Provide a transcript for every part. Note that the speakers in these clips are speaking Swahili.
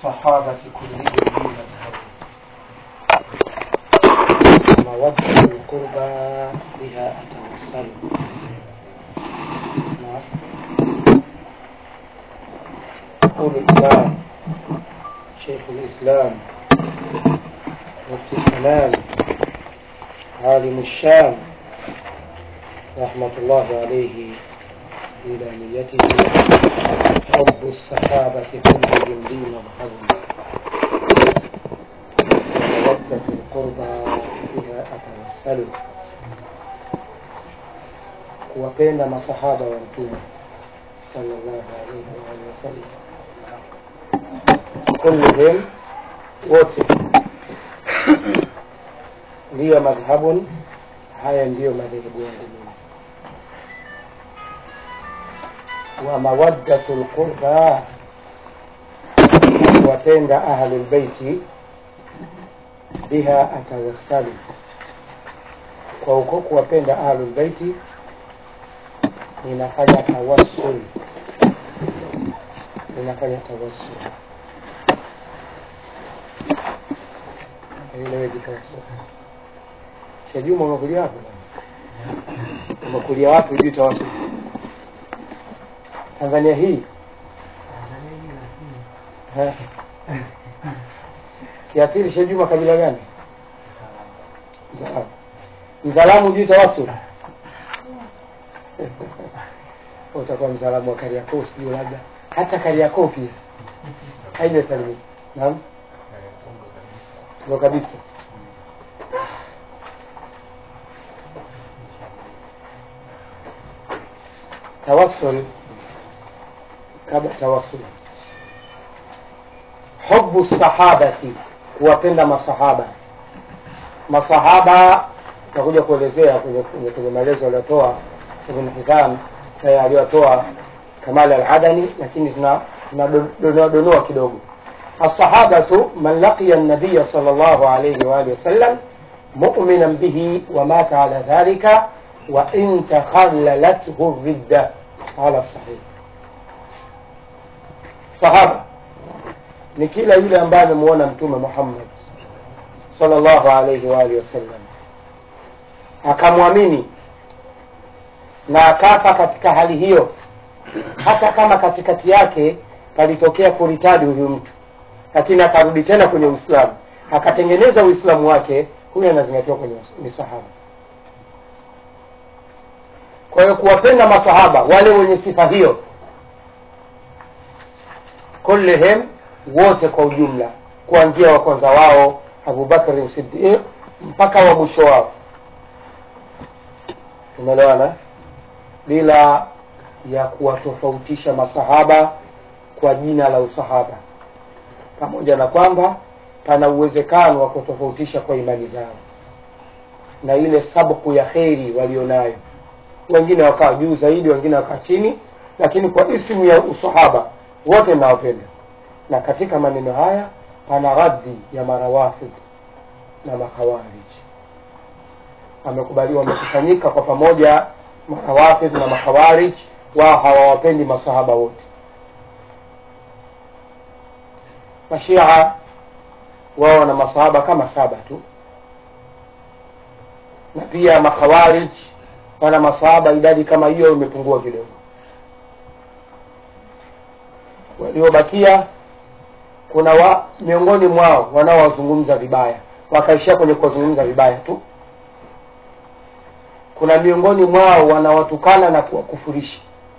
الصحابة كلهم لي مذهب مودة القربى بها أتوسل نعم. يقول الإمام شيخ الإسلام مفتي الحنان عالم الشام رحمة الله عليه إلى نيته حب الصحابة كلهم لي مذهب ومودة القربى بها أتوسل kuwapenda masahaba wa mtume sallallahu alaihi wa alihi wasallam kulluhum wote ndiyo madhhabun haya ndiyo madhehebu yangu mimi wa mawaddatu lqurba kuwapenda ahlulbeiti biha atawassalu kwa uko kuwapenda ahlulbeiti ninafanya tawassul ninafanya tawassul ileweki tawassul shajuma umekulia wapi umekulia wapi ujui tawassul tanzania hii Eh. kiasili shajuma kabila gani Mzalamu. mzalamu ujui tawassul utakuwa mzalamu wa Kariakoo, sijui labda hata Kariakoo pia haijasalimika. Naam, ndo kabisa. Tawassul, kabla tawassul, hubu sahabati, kuwapenda masahaba. Masahaba tutakuja kuelezea kwenye, kwenye, kwenye maelezo aliyotoa Ibn Hizam eh, aliyotoa Kamal al-Adani, lakini tuna tunadonoa donoa kidogo. As-sahabatu man laqiya an-nabiy sallallahu alayhi wa alihi wasallam mu'minan bihi wa mata ala dhalika wa in takhallalathu ridda ala sahih. Sahaba ni kila yule ambaye amemuona Mtume Muhammad sallallahu alayhi wa alihi wasallam akamwamini na akafa katika hali hiyo, hata kama katikati yake palitokea kuritadi huyu mtu, lakini akarudi tena kwenye Uislamu akatengeneza Uislamu wake, huyu anazingatiwa kwenye ni sahaba. Kwa hiyo kuwapenda masahaba wale wenye sifa hiyo, kullihim, wote kwa ujumla, kuanzia wa kwanza wao Abubakari Siddiq mpaka wa mwisho wao, tumeelewana bila ya kuwatofautisha masahaba kwa jina la usahaba, pamoja na kwamba pana uwezekano wa kutofautisha kwa imani zao na ile sabku ya kheri walionayo. Wengine wakawa juu zaidi, wengine wakawa chini, lakini kwa ismu ya usahaba wote nawapenda. Na katika maneno haya pana radhi ya marawafid na makhawarij, wamekubaliwa, wamekusanyika kwa pamoja marawafidh na makhawarij wao hawawapendi masahaba wote. Mashia wao wana masahaba kama saba tu, na pia makhawarij wana masahaba idadi kama hiyo, imepungua kidogo. Waliobakia kuna wa, miongoni mwao wanaowazungumza vibaya, wakaishia kwenye kuwazungumza vibaya tu kuna miongoni mwao wanawatukana na kuwakufurisha.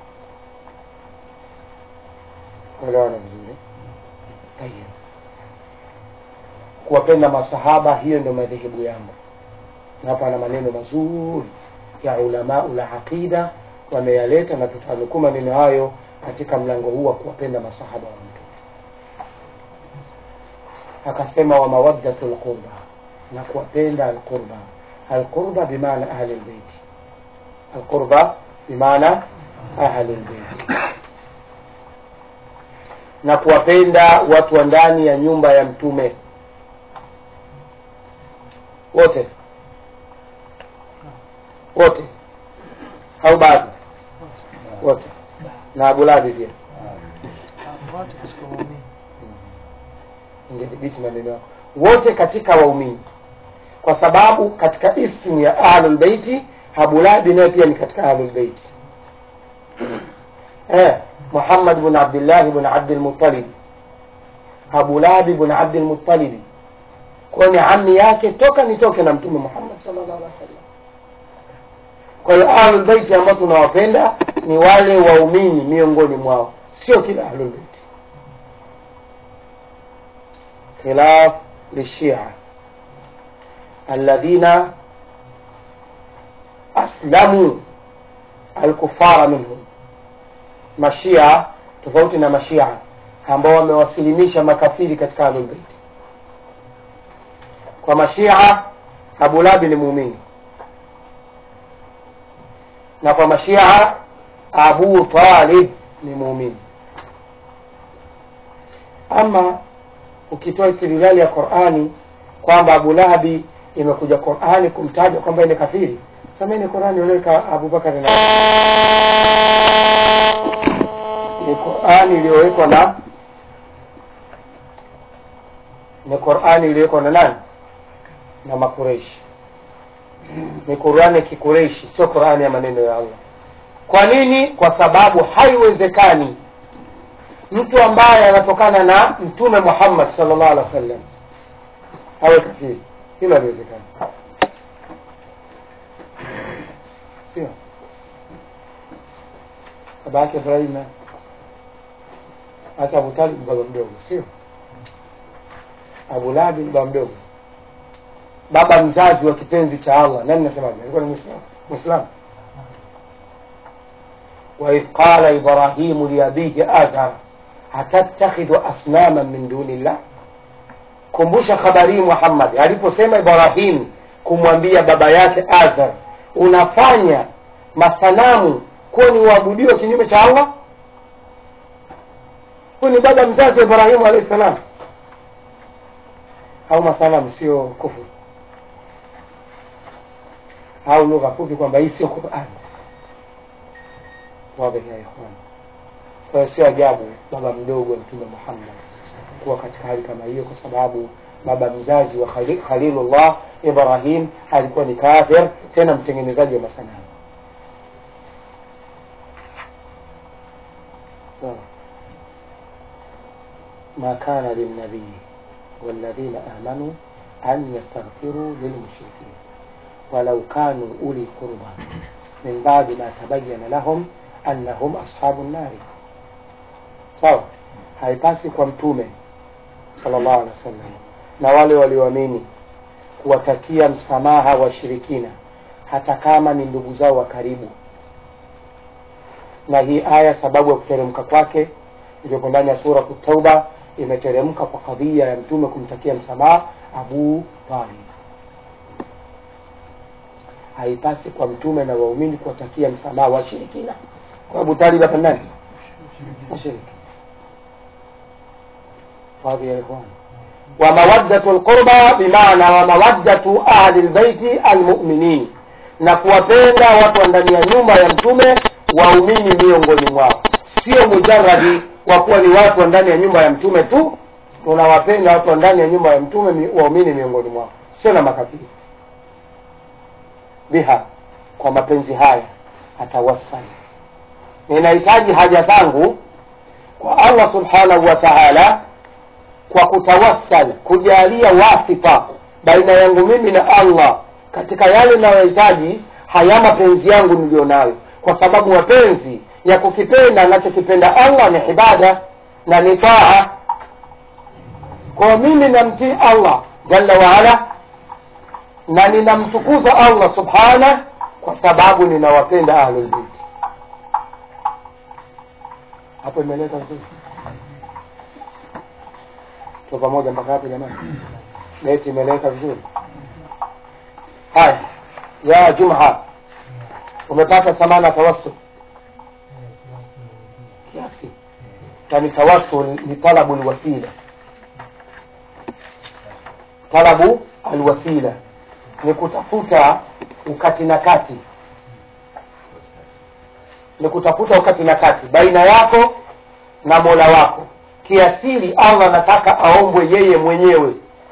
Elewana vizuri. Tayeb, kuwapenda masahaba, hiyo ndio madhehebu yangu, na hapa na maneno mazuri ya ulamau la aqida wameyaleta, na tutanukuu maneno hayo katika mlango huu wa kuwapenda masahaba wa mtu. Akasema wa mawaddatu lqurba, na kuwapenda alqurba alqurba bimaana ahli lbeiti, alqurba bimaana ahli lbeiti, na kuwapenda watu wa ndani ya nyumba ya mtume wote wote, au baadhi wote, na abuladi pia wote katika waumini ingedhibiti maneno yako wote katika waumini kwa sababu katika ismu ya ahlulbeiti abulabi naye pia ni katika ahlulbeiti eh, muhammad bn abdillahi bn abdilmutalibi abulabi bn abdilmutalibi kwayo ni ami yake toka nitoke na mtume muhammad sallallahu alaihi wasallam kwa hiyo ahlulbeiti ambao tunawapenda ni wale waumini miongoni mwao sio kila ahlulbeiti khilaf lishia alladhina aslamu alkufara minhum mashia tofauti na mashia ambao wamewasilimisha makafiri katika ahlulbeiti kwa mashia abulabi ni muumini na kwa mashia abu talib ni muumini ama ukitoa istidlali ya qurani kwamba abu lahabi imekuja qurani kumtaja kwamba ni kafiri sameni qurani uliweka abubakari na ni qurani iliyowekwa na ni qurani iliyowekwa na nani na makureishi ni qurani ya kikureishi sio qurani ya maneno ya allah kwa nini kwa sababu haiwezekani mtu ambaye anatokana na mtume muhammad salllah alih wa sallam awe kafiri hilo haliwezekani sio baba yake ibrahim ake abutalib baba mdogo sio abulabi ni baba mdogo baba mzazi wa kipenzi cha allah nani nasemaje alikuwa ni mwislamu mwislamu waidh qala ibrahimu liabihi azar atattakhidhu asnama min duni llah kumbusha habari hii muhammad aliposema ibrahim kumwambia baba yake azar unafanya masanamu kuwa ni uabudiwa kinyume cha allah huyu ni baba mzazi wa ibrahimu alahi salam au masanamu sio kufuru au lugha fupi kwamba hii sio qurani wadhihi ya ikhwan kwa hiyo sio ajabu baba mdogo wa mtume muhammad kuwa katika hali kama hiyo kwa sababu baba mzazi wa Khali- khalilullah ibrahim alikuwa ni kafir tena mtengenezaji wa masanamu sawa ma kana lilnabii والذين آمنوا أن يستغفروا للمشركين ولو كانوا أولي قربى من بعد ما تبين لهم أنهم أصحاب النار sawa haipasi kwa mtume sallallahu alaihi wasallam na wale walioamini kuwatakia msamaha washirikina hata kama ni ndugu zao wa karibu na hii aya sababu ya kuteremka kwake iliyoko ndani ya sura tauba imeteremka kwa kadhia ya mtume kumtakia msamaha abu talib haipasi kwa mtume na waumini kuwatakia msamaha washirikina kwa abu talib hapa nani mshiriki واضح يا إخوان ومودة القربى بمعنى ومودة أهل البيت المؤمنين na kuwapenda watu wa ndani ya nyumba ya mtume waumini miongoni mwao sio mujaradi kwa kuwa ni watu wa ndani ya nyumba ya mtume tu tunawapenda watu wa ndani ya nyumba ya mtume mi- waumini miongoni mwao sio na makafiri biha kwa mapenzi haya atawassali ninahitaji haja zangu kwa allah subhanahu wa taala kwa kutawassal kujalia wasifa baina yangu mimi na allah katika yale nayohitaji haya mapenzi yangu niliyo nayo kwa sababu mapenzi ya kukipenda anachokipenda allah ni ibada na ni taa kwa mimi namtii allah jalla waala na ninamtukuza allah subhana kwa sababu ninawapenda ahlulbeiti hapo imeleka vizuri tuko pamoja mpaka hapo jamani beti imeleka vizuri haya ya juma umepata thamana tawassul kiasi yani tawassul ni talabu lwasila talabu alwasila ni kutafuta ukati na kati ni kutafuta ukati na kati baina yako na mola wako kiasili allah anataka aombwe yeye mwenyewe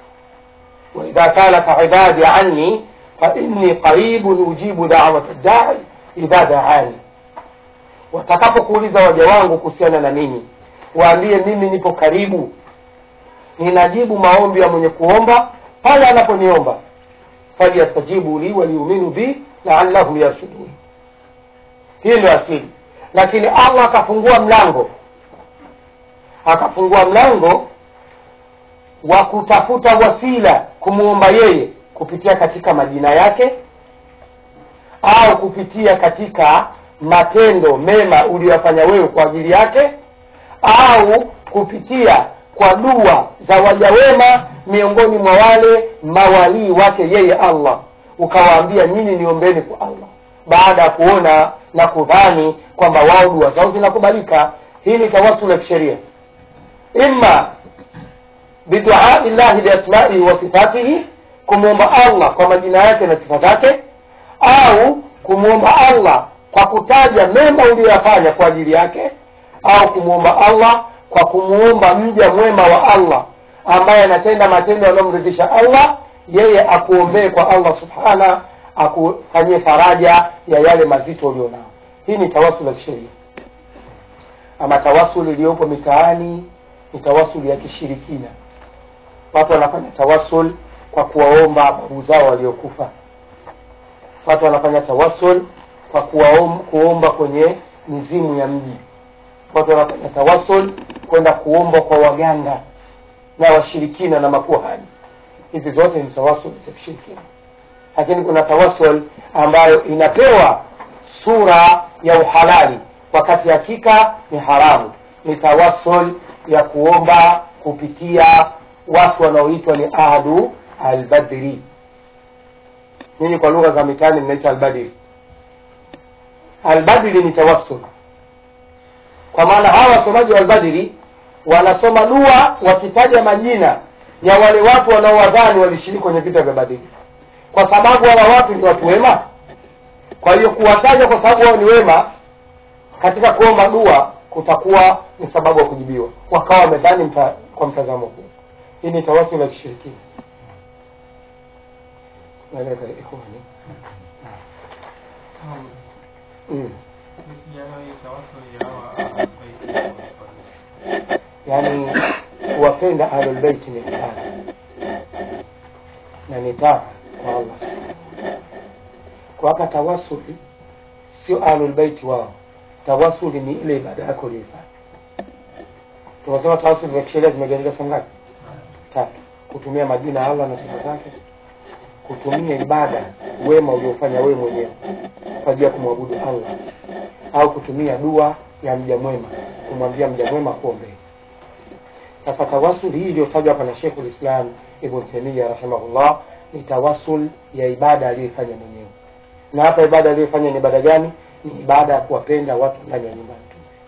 waidha salaka ibadi anni fainni qaribun ujibu dawata dai idha daani watakapokuuliza waja wangu kuhusiana na nini waambie mimi nipo karibu ninajibu maombi ya mwenye kuomba pale anaponiomba falyastajibu li waliuminu bi laallahum yarshudun hii ndio asili lakini allah akafungua mlango akafungua mlango wa kutafuta wasila kumwomba yeye kupitia katika majina yake au kupitia katika matendo mema uliyoyafanya wewe kwa ajili yake au kupitia kwa dua za waja wema miongoni mwa wale mawalii wake yeye allah ukawaambia nyinyi niombeni kwa allah baada ya kuona na kudhani kwamba wao dua zao zinakubalika hii ni tawasul ya kisheria ima biduai llahi biasmaihi wa sifatihi kumwomba allah kwa majina yake na sifa zake au kumwomba allah kwa kutaja mema uliyoyafanya kwa ajili yake au kumwomba allah kwa kumwomba mja mwema wa allah ambaye anatenda matendo yanayomridhisha allah yeye akuombee kwa allah subhana akufanyie faraja ya yale mazito ulionao hii ni tawasul ya kisheria ama tawasul iliyopo mitaani ni tawasul ya kishirikina watu wanafanya tawasul kwa kuwaomba babu zao waliokufa watu wanafanya tawasul kwa kuwaom, kuomba kwenye mizimu ya mji watu wanafanya tawasul kwenda kuomba kwa waganga na washirikina na makuhani hizi zote ni tawasul za kishirikina lakini kuna tawasul ambayo inapewa sura ya uhalali wakati hakika ni haramu ni tawasul ya kuomba kupitia watu wanaoitwa ni ahadu albadri nyinyi kwa lugha za mitaani mnaita albadri albadri ni tawassul kwa maana hawa wasomaji wa albadri wanasoma dua wakitaja majina ya wale watu wanaowadhani walishiriki kwenye vita vya badiri kwa sababu hawa watu ni watu wema kwa hiyo kuwataja kwa sababu wao ni wema katika kuomba dua kutakuwa ni sababu ya kujibiwa wakawa wamedhani mta, kwa mtazamo huu hii ni tawasul ya kishirikina naeleka ikhwani mm. yaani kuwapenda ahlulbeiti ni ibada na ni taa kwa allah subhanahu kuwapa tawasuli sio ahlulbeiti wao tawasuli ni ile ibada yako uliyoifanya tunasema tawasuli za kisheria zimegawanyika sehemu ngapi tatu kutumia majina ya allah na sifa zake kutumia ibada wema uliofanya wewe mwenyewe kwa ajili ya kumwabudu allah au kutumia dua ya mja mwema kumwambia mja mwema kuombea sasa tawasuli hii iliyotajwa hapa na shekhu lislam ibn taimia rahimahullah ni tawasul ya ibada aliyoifanya mwenyewe na hapa ibada aliyoifanya ni ibada gani ni ibada ya kuwapenda watu ndani ya nyumba ya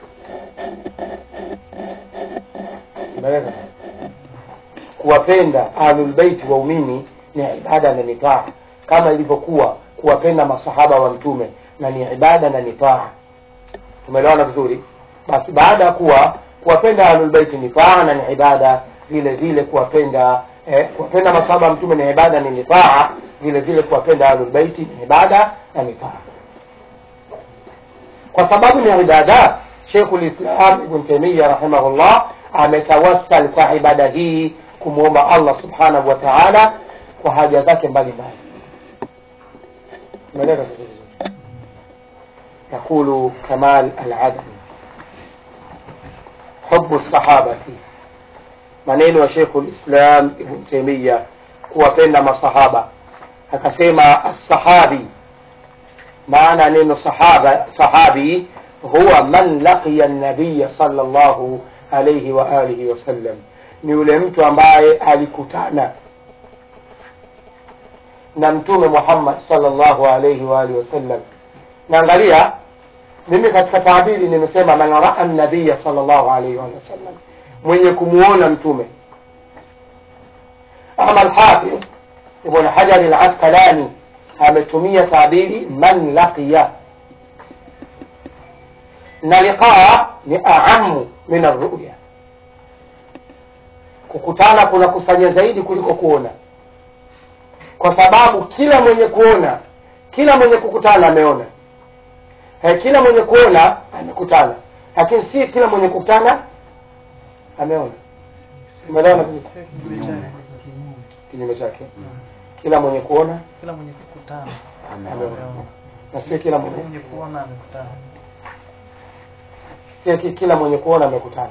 mtume kuwapenda ahlulbeiti waumini ni ibada na ni taa kama ilivyokuwa kuwapenda masahaba wa mtume na ni ibada na ni taa tumeelewana vizuri basi baada ya kuwa kuwapenda ahlulbeiti ni taa na ni ibada vile vile kuwapenda eh, kuwapenda masahaba wa mtume ni ibada ni taa vile vile kuwapenda ahlulbeiti ni ibada na ni taa kwa sababu ni ibada shekhu lislam ibn taimia rahimahullah ametawassal kwa ibada hii kumwomba allah subhanahu wa taala kwa haja zake mbalimbali umeeleka sasa vizuri يقول كمال العدني حب الصحابة maneno ya shekhu lislam ibn taimia kuwapenda masahaba akasema assahabi maana neno sahaba sahabi huwa man laqiya nabiya salllahu alaihi wa alihi wasallam ni yule mtu ambaye alikutana na mtume muhammad salllahu alaihi wa alihi wasallam naangalia mimi katika taabiri nimesema man raa nabiya salllahu alaihi waalihi wasallam mwenye kumuona mtume ama lhafidh ibn hajari laskalani ametumia taabiri man laqiya na liqaa ni aamu min arruya kukutana kuna kusanya zaidi kuliko kuona kwa sababu kila mwenye kuona kila mwenye kukutana ameona eh, kila mwenye kuona amekutana lakini si kila mwenye kukutana ameona umeelewa vizuri Sio kinyume chake. kinyume chake kila mwenye kuona Kila mwenye kukutana ameona na sio kila kila mwenye mwenye kuona amekutana. sio ki- kila mwenye kuona amekutana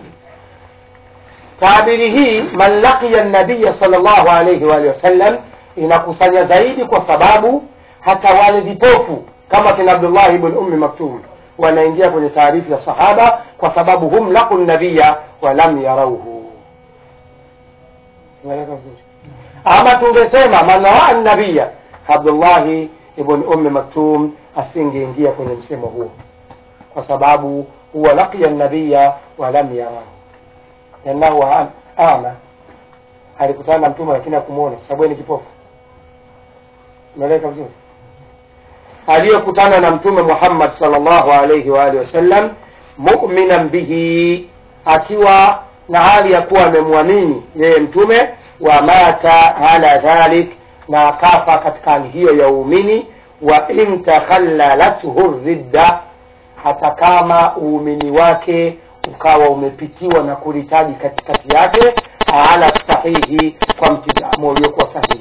taabiri hii man laqiya nabiya sallallahu alayhi wa alihi wasallam inakusanya zaidi kwa sababu hata wale vipofu kama kina abdullah ibn ummi maktum wanaingia kwenye taarifu ya sahaba kwa sababu hum laqu nabiya wa lam yarauhu Umeeleka vizuri? ama tungesema man raa nabiya abdullahi ibn ummi maktum asingeingia kwenye msemo huo kwa sababu huwa laqiya nabiya wa lam yarahu liannahu am- ama alikutana na mtume lakini hakumwona kwa sababu yeye ni kipofu umeeleka vizuri aliyokutana na mtume muhammad salllahu alaihi wa alihi wasallam muminan bihi akiwa na hali ya kuwa amemwamini yeye mtume wa mata ala dhalik na akafa katika hali hiyo ya uumini wa in takhallalathu ridda hata kama uumini wake ukawa umepitiwa na kuritaji katikati yake ala sahihi kwa mtizamo uliokuwa sahihi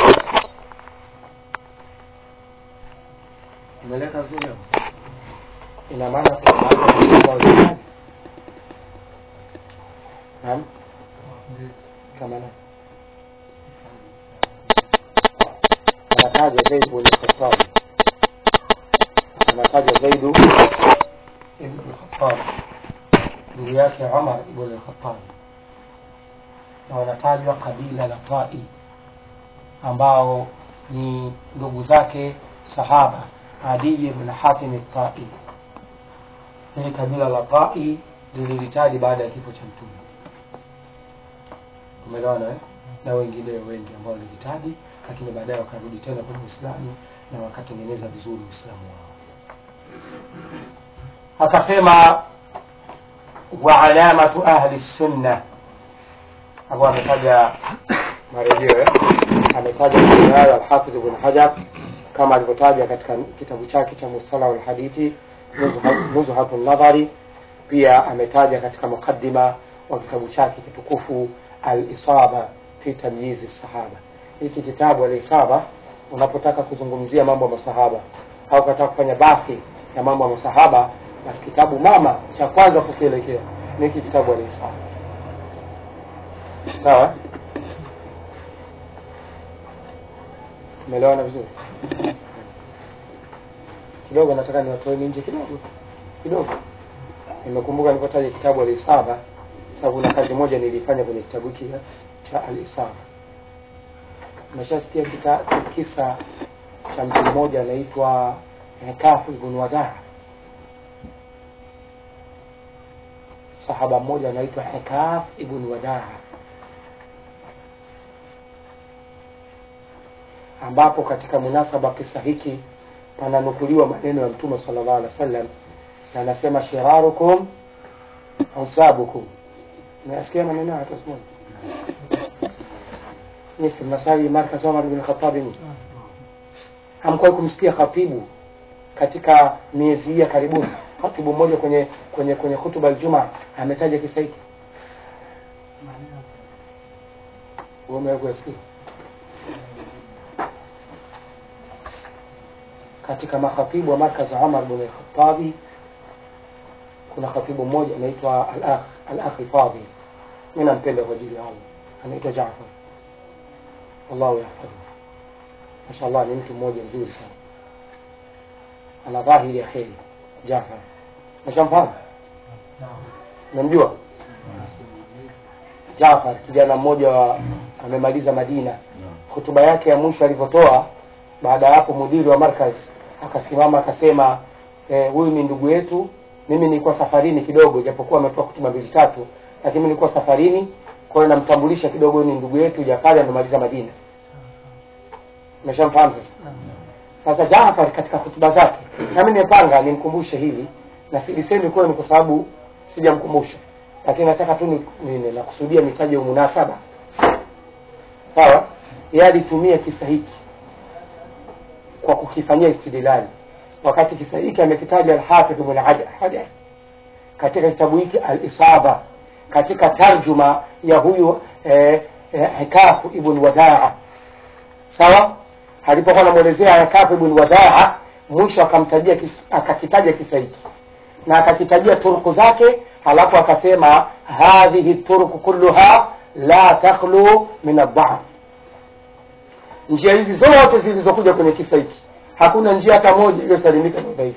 umeleka vizuri hapo? ina maana kuna baadhi ya masahaba waliritaji naam kama nani anataja Zaid ibn Khattab anataja Zaid ibn Khattab ndugu yake Umar ibn Khattab na wanatajwa kabila la Tai ambao ni ndugu zake sahaba Adi ibn Hatim Tai. Hili kabila la Tai lililitaji baada ya kifo cha Mtume. Umeelewana eh? na wengineo wengi ambao walihitaji, lakini baadaye wakarudi tena kwenye Uislamu na wakatengeneza vizuri Uislamu wao. Akasema wa alamatu ahli sunna, hapo ametaja marejeo eh? ametaja maneno hayo Alhafidh Ibn Hajar kama alivyotaja katika kitabu chake cha Mustalah Alhadithi Nuzhatu Nadhari. Pia ametaja katika mukaddima wa kitabu chake kitukufu Al-Isaba fi tamyizi sahaba. Hiki kitabu Al-Isaba, unapotaka kuzungumzia mambo ya masahaba au ukataka kufanya bathi ya mambo ya masahaba, basi kitabu mama cha kwanza kukielekea ni hiki kitabu Al-Isaba. Sawa, umeelewana vizuri? Kidogo nataka niwatoeni nje kidogo kidogo. Nimekumbuka nilipotaja kitabu Al-Isaba, sababu kuna kazi moja nilifanya kwenye kitabu hiki cha Al-Isaba. Umeshasikia kita- kisa cha mtu mmoja anaitwa Kafu ibn Wadaa, sahaba mmoja anaitwa Hekaf ibn Wadaa, ambapo katika munasaba kisa hiki pananukuliwa maneno ya Mtume sallallahu alaihi wasallam, na anasema shirarukum ausabukum. Nasikia maneno haya hata siku moja. Yes, mnasali markaz Umar bin Khattab nyinyi. Hamkuwahi kumsikia khatibu katika miezi hii ya karibuni, khatibu mmoja kwenye kwenye kwenye hutuba aljuma ametaja kisa hiki? Wewe umewahi kuyasikia? katika makhatibu wa markaz Umar bin Khattabi kuna khatibu mmoja anaitwa al-akh al-akh al-fadhil, mimi nampenda kwa ajili ya Allah, anaitwa Jaafar, Allahu yahfadhu. Mashallah, ni mtu mmoja mzuri sana, ana dhahiri ya kheri. Jaafar, nashamfahamu, namjua Jaafar, kijana mmoja wa amemaliza Madina. Hotuba yake ya mwisho alivyotoa baada ya hapo mudiri wa markaz akasimama akasema, eh, huyu ni ndugu yetu. Mimi nilikuwa safarini kidogo, japokuwa ametoa hotuba mbili tatu, lakini nilikuwa safarini, kwa hiyo namtambulisha kidogo, huyu ni ndugu yetu Jafari, amemaliza Madina. Umeshamfahamu sasa? Sasa Jafar katika hotuba zake, nami nimepanga nimkumbushe hili, na silisemi kuwa ni kwa sababu sijamkumbusha, lakini nataka tu ni- ni- nakusudia nitaje umunasaba sawa yeye alitumia kisa hiki kwa kukifanyia istidlali wakati kisa hiki amekitaja alhafidh ibn Hajar Hajar katika kitabu hiki alisaba katika tarjuma ya huyu eh, eh, hikafu ibn wadaa sawa alipokuwa anamwelezea hikafu ibn wadaa mwisho akamtajia ki- akakitaja kisa hiki na akakitajia turuku zake halafu akasema hadhihi turuku kulluha la takhlu min adhaf njia hizi zote zilizokuja kwenye kisa hiki hakuna njia hata moja iliyosalimika na udhaifu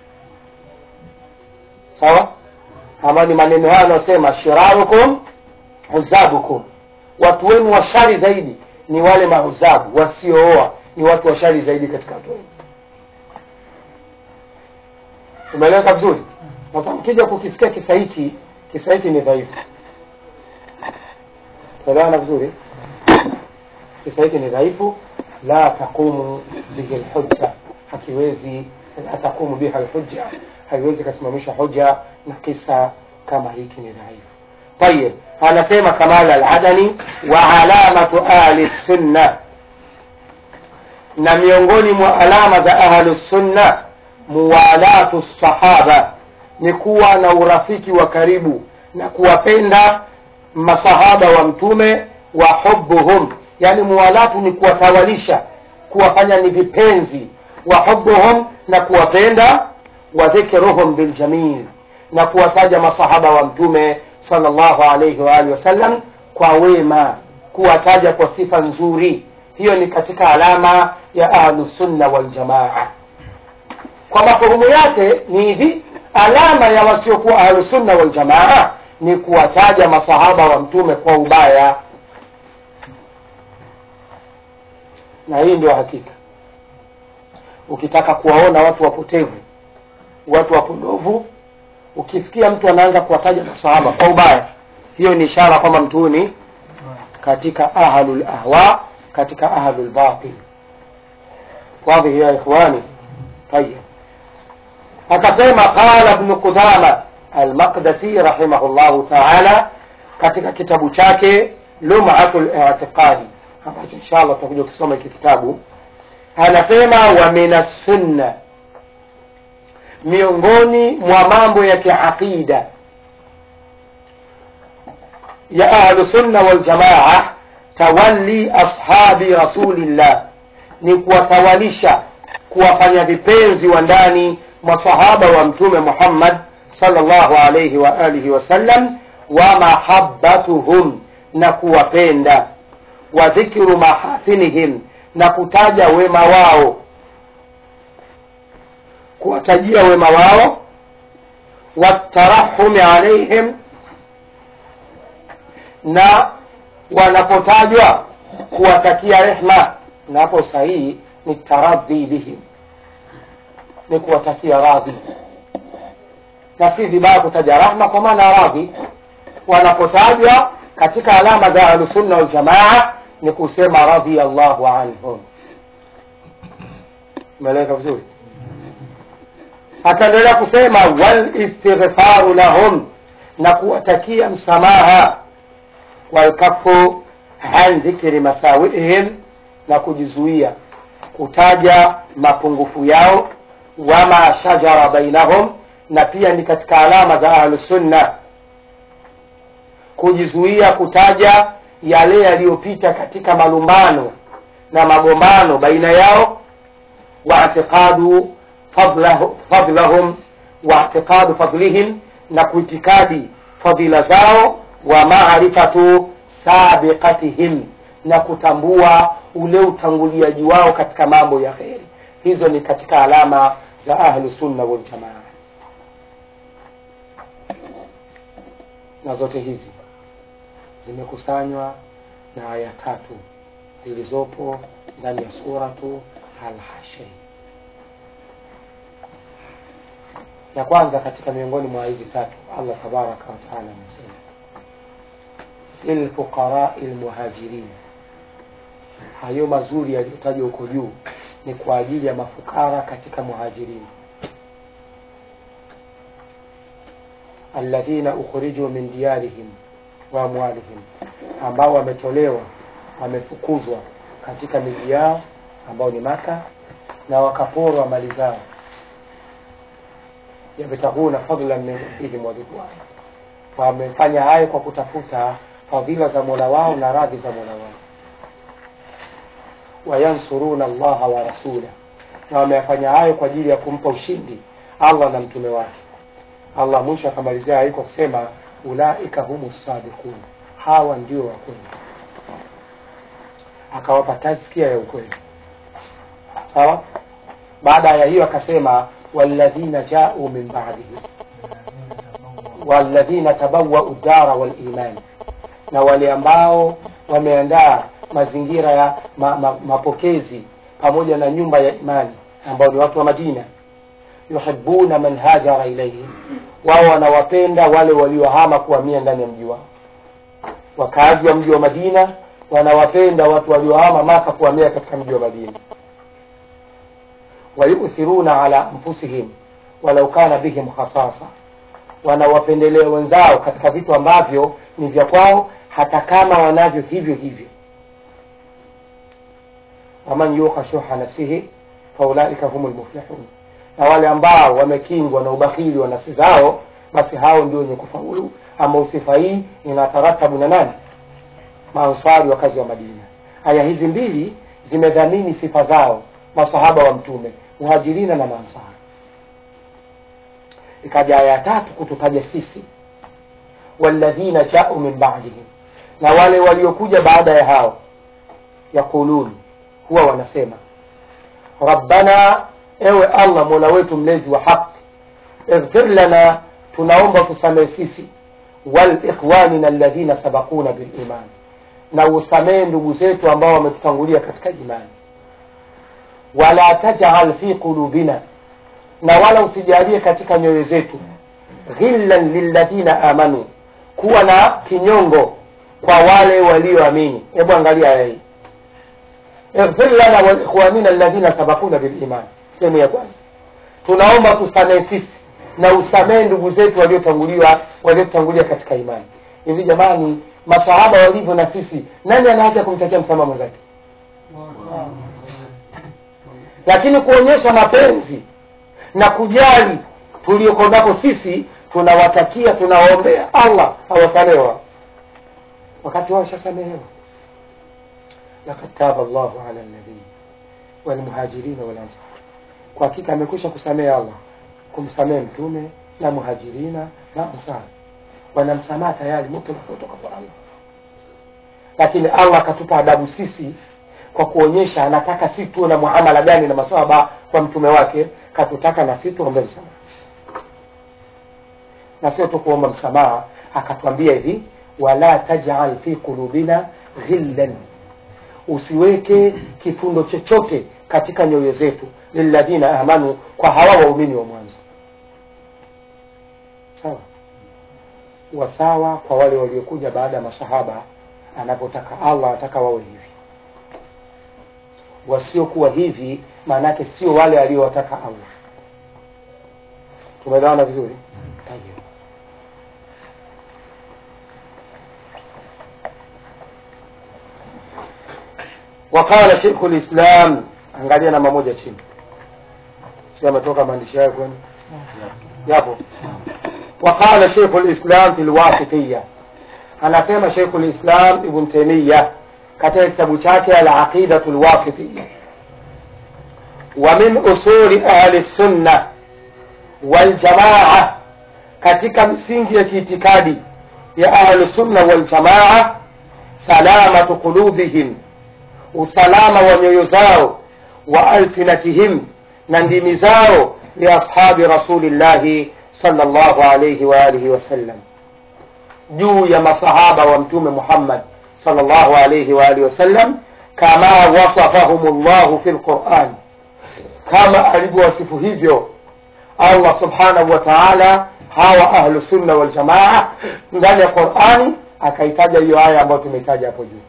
sawa ambayo ni maneno hayo anayosema shirarukum huzabukum watu wenu washari zaidi ni wale mahuzabu wasiooa ni watu washari zaidi katika watu wenu umeeleweka vizuri sasa mkija kukisikia kisa hiki kisa hiki ni dhaifu elewana vizuri kisa hiki ni dhaifu la taqumu bihi lhujja hakiwezi la taqumu biha lhujja haiwezi kasimamisha hoja na kisa kama hiki ni dhaifu tayib anasema kamal aladani wa alamatu ahli sunna na miongoni mwa alama za ahlu sunna muwalatu sahaba ni kuwa na urafiki wa karibu na kuwapenda masahaba wa mtume wa hubuhum yani muwalatu ni kuwatawalisha kuwafanya ni vipenzi wa hubuhum na kuwapenda wa dhikruhum biljamil na kuwataja masahaba wa mtume sallallahu alayhi wa alihi wasallam kwa wema kuwataja kwa sifa nzuri hiyo ni katika alama ya ahlusunna waljamaa kwa mafuhumu yake ni hivi alama ya wasiokuwa ahlusunna waljamaa ni kuwataja masahaba wa mtume kwa ubaya na hii ndio hakika ukitaka kuwaona watu wapotevu watu wapodovu ukisikia mtu anaanza kuwataja masahaba kwa ubaya hiyo ni ishara kwamba mtu huyu ni katika ahlul ahwa katika ahlul batil wadhi ya ikhwani tayib akasema qala ibn qudama almaqdasi rahimahullahu taala katika kitabu chake lumatu litiqadi ambacho inshallah tutakuja kusoma hiki kitabu anasema wa min assunna miongoni mwa mambo ya kiaqida ya ahlu sunna waljamaa tawalli ashabi rasulillah ni kuwatawalisha kuwafanya vipenzi wa ndani masahaba wa mtume muhammad sallallahu alayhi wa alihi wasallam wa mahabbatuhum na kuwapenda wa dhikru mahasinihim na kutaja wema wao kuwatajia wema wao watarahumi alaihim na wanapotajwa kuwatakia rehma na hapo sahihi ni taradhi bihim ni kuwatakia radhi na si vibaya kutaja rahma kwa maana radhi wanapotajwa katika alama za ahlusunna waljamaa ni kusema radhiallahu anhum umeeleweka vizuri akaendelea kusema walistighfaru lahum na kuwatakia msamaha walkafu an dhikri masawiihim na kujizuia kutaja mapungufu yao wama shajara bainahum na pia ni katika alama za ahlusunna kujizuia kutaja yale yaliyopita katika malumbano na magombano baina yao waatiqadu fadlahu- fadlahum waatiqadu fadlihim na kuitikadi fadhila zao wa maarifatu sabiqatihim na kutambua ule utanguliaji wao katika mambo ya kheri hizo ni katika alama za ahlu sunna waljamaa na zote hizi zimekusanywa na aya tatu zilizopo ndani ya suratu alhashri ya kwanza katika miongoni mwa hizi tatu allah tabaraka wataala amesema lilfuqarai lmuhajirin hayo mazuri yaliyotajwa huko juu ni kwa ajili ya mafukara katika muhajirini alladhina ukhriju min diyarihim wa amwalihim, ambao wametolewa wamefukuzwa katika miji yao ambao ni Maka na wakaporwa mali zao, yabtaghuna fadlan min rabbihim wa ridwana, wamefanya hayo kwa kutafuta fadhila za mola wao na radhi za mola wao. Wayansuruna Allaha wa rasulah, na wameyafanya hayo kwa ajili ya kumpa ushindi Allah na mtume wake. Allah mwisho akamalizia hayo kwa kusema ulaika humu sadiqun, hawa ndio wa kweli, akawapa tazkia ya ukweli. Sawa. Baada ya hiyo akasema walladhina jau min ba'dihim walladhina tabawwau dara wal iman, na wale ambao wameandaa mazingira ya ma, ma, mapokezi pamoja na nyumba ya imani ambao ni watu wa Madina. Yuhibbuna man hajara ilaihim, wao wanawapenda wale waliohama kuhamia ndani ya mji wao. Wakazi wa mji wa Madina wanawapenda watu waliohama Maka kuhamia katika mji wa Madina. Wayuthiruna ala anfusihim walau kana bihim khasasa, wanawapendelea wenzao katika vitu ambavyo ni vya kwao, hata kama wanavyo hivyo hivyo. Waman yuqa shuha nafsihi faulaika humul muflihun, na wale ambao wamekingwa na ubakhili wa nafsi zao, basi hao ndio wenye kufaulu. Ama sifa hii inataratabu na nani? Maansari wakazi wa Madina. Aya hizi mbili zimedhamini sifa zao masahaba wa Mtume, muhajirina na maansari. Ikaja aya ya tatu kututaja sisi, walladhina jau min ba'dihim, na wale waliokuja baada ya hao, yaqulun, huwa wanasema rabbana, ewe Allah mola wetu mlezi wa haki, ighfir lana, tunaomba tusamehe sisi, wal ikhwanina alladhina sabaquna bil iman, na usamehe ndugu zetu ambao wametutangulia katika imani wala tajal fi qulubina, na wala usijalie katika nyoyo zetu ghillan lilladhina amanu, kuwa na kinyongo kwa wale walioamini. Hebu angalia aya hii, ighfir lana wa ikhwanina alladhina sabaquna bil iman. Sehemu ya kwanza, tunaomba tusamehe sisi na usamehe ndugu zetu waliotanguliwa waliotangulia katika imani. Hivi jamani, masahaba walivyo na sisi, nani ana haki ya kumtakia msamaha mwenzake? lakini kuonyesha mapenzi na kujali tulioko nako sisi, tunawatakia tunawaombea Allah awasamewa wakati wao shasamehewa. lakad taba Allahu ala nabii walmuhajirina walansar, kwa hakika amekwisha kusamehe Allah kumsamehe mtume na muhajirina na ansar, wanamsamaha tayari mutlaq kutoka kwa Allah, lakini Allah akatupa adabu sisi kwa kuonyesha anataka sisi tuwe na muamala gani na maswahaba kwa mtume wake, katutaka na sisi tuombe msamaha, na sio tu kuomba msamaha, akatwambia hivi, wala tajal fi qulubina ghillan, usiweke kifundo chochote katika nyoyo zetu, lilladhina amanu, kwa hawa waumini wa mwanzo. Sawa wasawa kwa wale waliokuja baada ya masahaba, anapotaka Allah anataka wawe hivi wasiokuwa hivi maanake sio wale aliowataka Allah. Tumeelewana vizuri? Tayyib. Waqala Sheikh Lislam, angalia namba moja chini, si ametoka maandishi hayo kwenu? Yapo. Waqala Sheikh Lislam fi lwasitiya, anasema Sheikh Lislam Ibn Taymiyyah katika kitabu chake Al-Aqidatu Al-Wasitiyya, wa min usuli ahli sunna wal jamaa, katika misingi ya kiitikadi ya ahli sunna wal jamaa, salamatu qulubihim, usalama wa nyoyo zao, wa alsinatihim, na ndimi zao, li ashabi rasulillahi sallallahu alayhi wa alihi wasallam, juu ya masahaba wa Mtume Muhammad sallallahu alayhi wa alihi wasallam, kama wasafahum llahu fi lquran, kama alivyowasifu hivyo Allah subhanahu wa ta'ala hawa ahlu sunna wal jamaa ndani ya Qurani, akaitaja hiyo aya ambayo tumeitaja hapo juu,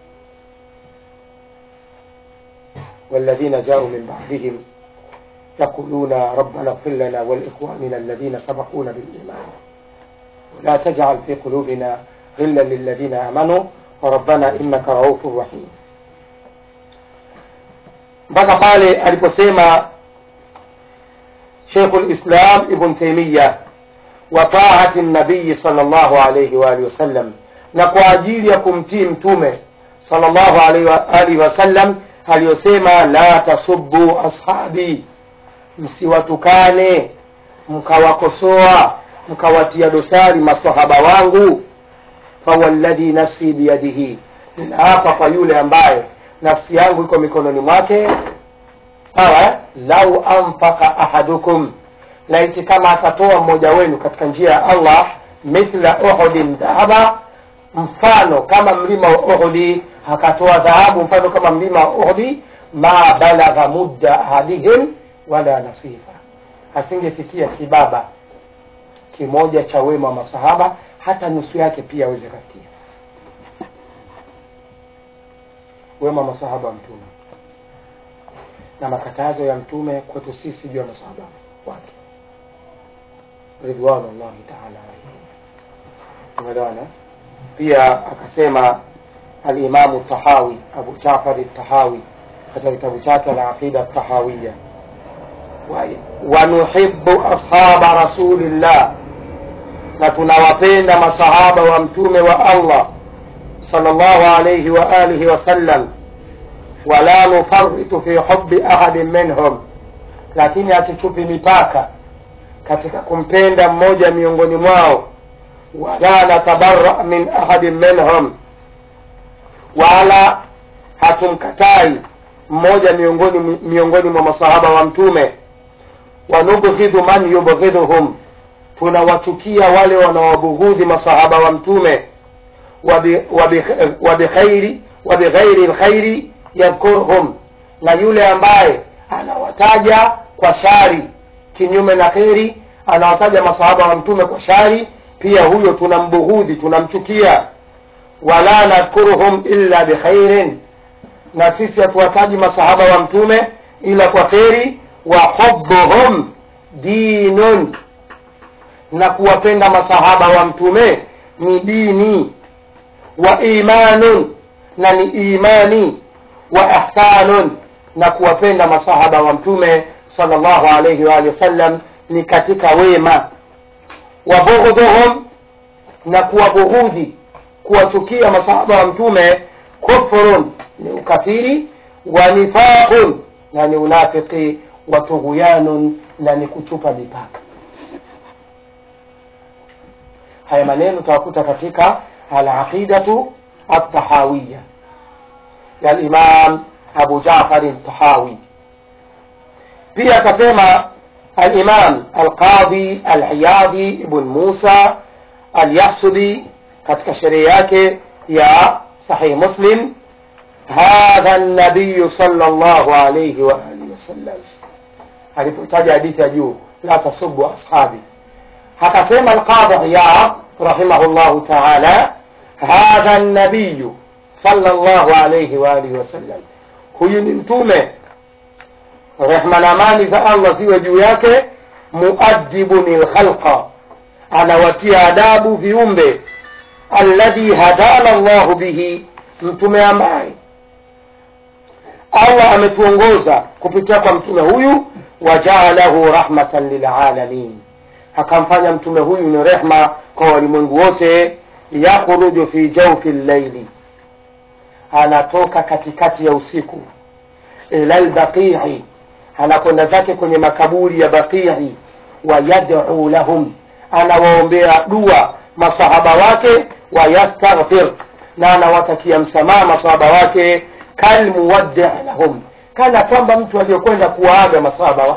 walladhina jau min ba'dihim yaquluna rabbana ighfir lana wa liikhwanina alladhina sabaquna bil iman ولا تجعل في قلوبنا غلا للذين آمنوا وربنا إنك رؤوف رحيم mpaka pale aliposema Sheikhul Islam Ibn Taymiyyah wa taati nabii sallallahu alayhi wa alihi wasallam, na kwa ajili ya kumtii mtume sallallahu alayhi wa alihi wasallam aliyosema, la tasubbu ashabi, msiwatukane mkawakosoa mkawatia dosari masahaba wangu. fawalladhi nafsi biyadihi, ninaapa kwa yule ambaye nafsi yangu iko mikononi mwake. Sawa eh? lau anfaka ahadukum laiti kama atatoa mmoja wenu katika njia ya Allah mithla uhudin dhahaba, mfano kama mlima wa Uhudi, akatoa dhahabu mfano kama mlima wa Uhudi, ma balagha mudda ahadihim wala nasifa, asingefikia kibaba kimoja cha wema wa masahaba, hata nusu yake pia aweze kafikia wema wa masahaba wa Mtume na makatazo ya Mtume kwetu sisi juu ya masahaba wake ridwanullahi taala alaihim. Umeelewana? Pia akasema Alimamu Tahawi, Abu Jafari Tahawi katika kitabu chake Alaqida Tahawiya, wanuhibu ashaba rasulillah, na tunawapenda masahaba wa mtume wa Allah sallallahu alayhi wa alihi wasallam, wala nufaritu fi hubi ahadin minhum, lakini hatuchupi mipaka katika kumpenda mmoja miongoni mwao, wala natabara min ahadin minhum, wala hatumkatai mmoja miongoni miongoni mwa masahaba wa mtume. Wanubghidhu man yubghidhuhum, tunawachukia wale wanawabughudhi masahaba wa mtume. Wabighairi wabighairi lkhairi yadhkurhum, na yule ambaye anawataja kwa shari kinyume na kheri, anawataja masahaba wa mtume kwa shari, pia huyo tunambughudhi, tunamchukia. Wala nadhkuruhum illa bikhairin, na sisi hatuwataji masahaba wa mtume ila kwa kheri. Wa hubbuhum dinun, na kuwapenda masahaba wa mtume ni dini. Wa imanun, na ni imani. Wa ihsanun, na kuwapenda masahaba wa mtume sallallahu alayhi wa alihi wasallam ni katika wema. Wa bughdhuhum, na kuwabughudhi kuwachukia masahaba wa mtume kufrun, ni ukafiri. Wa nifaqun, na ni unafiki. Wa tughyanun, na ni kuchupa mipaka. Haya maneno tutakuta katika alaqidatu atahawiya ya Imam Abu Jafar Tahawi. Pia akasema Alimam Alqadhi Aliyadhi Ibn Musa Alyahsubi katika sherehe yake ya Sahih Muslim, hadha nabiyu sallallahu alayhi wa alihi wasallam, alipotaja hadithi ya juu la tasubu ashabi, akasema Alqadhi Iyad rahimahullahu taala, hadha nabiyu sallallahu alayhi wa alihi wasallam, huyu ni mtume rehma na amani za Allah ziwe juu yake. Muadibuni lkhalqa, anawatia adabu viumbe. Alladhi hadana llahu bihi, mtume ambaye Allah ametuongoza kupitia kwa mtume huyu. Wajaalahu rahmatan lilalamin, akamfanya mtume huyu ni rehma kwa walimwengu wote. Yakhruju fi jawfi llaili, anatoka katikati ya usiku. Ila lbaqii anakwenda zake kwenye makaburi ya Baqii, wa yad'u lahum, anawaombea dua masahaba wake, wa yastaghfir, na anawatakia msamaha masahaba wake, kalmuwaddi lahum, kana kwamba mtu aliyokwenda kuwaaga masahaba wake.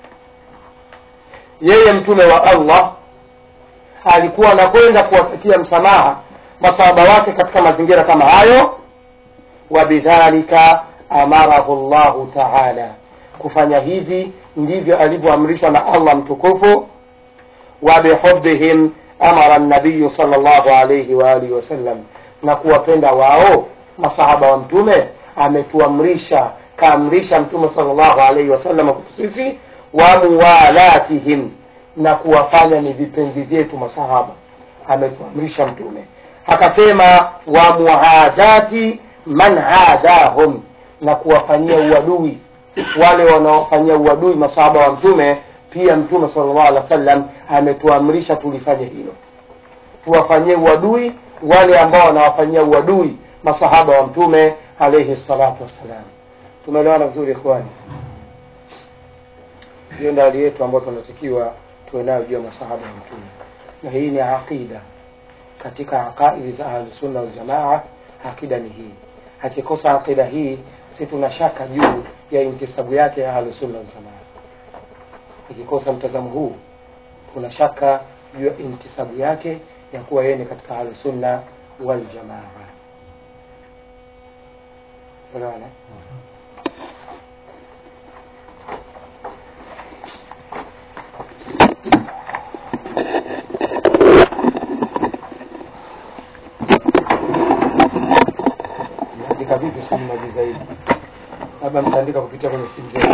Yeye mtume wa Allah alikuwa anakwenda kuwatakia msamaha masahaba wake katika mazingira kama hayo. Wa bidhalika amarahu llahu taala kufanya hivi ndivyo alivyoamrishwa na Allah mtukufu. wa bihubihim amara nabiyu sallallahu alayhi wa alihi wasallam, na kuwapenda wao masahaba wa mtume ametuamrisha, kaamrisha mtume sallallahu alayhi wasallam kwetu sisi. wa muwalatihim, na kuwafanya ni vipenzi vyetu masahaba. ametuamrisha mtume akasema wa muadati man adahum na kuwafanyia uadui wale wanaofanyia uadui masahaba wa mtume pia mtume sallallahu alaihi wasallam ametuamrisha tulifanye hilo tuwafanyie uadui wale ambao wanawafanyia uadui masahaba wa mtume alaihi salatu wassalam tumeelewana vizuri ikhwani hiyo ndio hali yetu ambayo tunatakiwa tuwe nayo juu ya masahaba wa mtume na hii ni aqida katika aqaidi za ahlusunna waljamaa aqida ni hii akikosa aqida hii si tuna shaka juu ya intisabu yake ya ahlusunna waljamaa akikosa mtazamo huu tuna shaka juu ya intisabu yake ya kuwa yeye ni katika ahlusunna waljamaa Unaona? Andika vipi simu maji zaidi? Labda mtaandika kupitia kwenye simu zenu.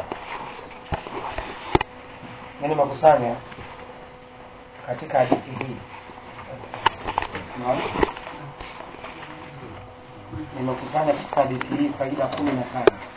Yaani makusanya katika hadithi hii Unaona? nimekusanya katika hadithi hii faida kumi na tano